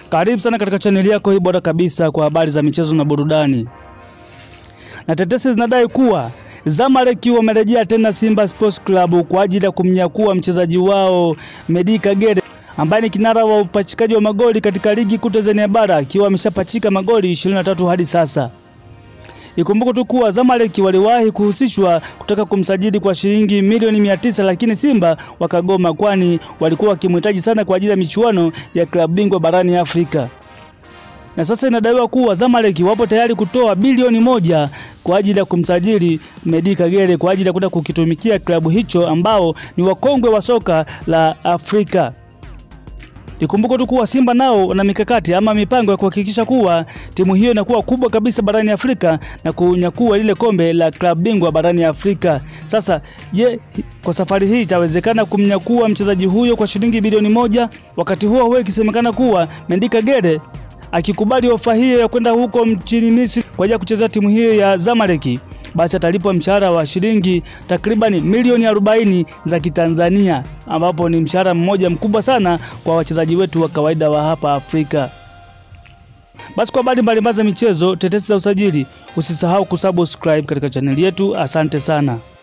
Karibu sana katika chaneli yako hii bora kabisa kwa habari za michezo na burudani. Na tetesi zinadai kuwa Zamalek wamerejea tena Simba Sports Club kwa ajili ya kumnyakua mchezaji wao Medi Kagere ambaye ni kinara wa upachikaji wa magoli katika ligi kuu Tanzania bara akiwa ameshapachika magoli 23 hadi sasa. Ikumbuke tu kuwa Zamalek waliwahi kuhusishwa kutaka kumsajili kwa shilingi milioni mia tisa lakini Simba wakagoma, kwani walikuwa wakimhitaji sana kwa ajili ya michuano ya klabu bingwa barani Afrika. Na sasa inadaiwa kuwa Zamalek wapo tayari kutoa bilioni moja kwa ajili ya kumsajili Medi Kagere kwa ajili ya kwenda kukitumikia klabu hicho ambao ni wakongwe wa soka la Afrika. Ikumbuke tu kuwa Simba nao wana mikakati ama mipango ya kuhakikisha kuwa timu hiyo inakuwa kubwa kabisa barani Afrika na kunyakua lile kombe la klabu bingwa barani Afrika. Sasa je, kwa safari hii itawezekana kumnyakua mchezaji huyo kwa shilingi bilioni moja? Wakati huo huo ikisemekana kuwa Mendi Kagere akikubali ofa hiyo ya kwenda huko nchini Misri kwa ajili ya kuchezea timu hiyo ya Zamalek basi atalipwa mshahara wa shilingi takribani milioni 40 za Kitanzania, ambapo ni mshahara mmoja mkubwa sana kwa wachezaji wetu wa kawaida wa hapa Afrika. Basi kwa habari mbalimbali za michezo, tetesi za usajili, usisahau kusubscribe katika chaneli yetu. Asante sana.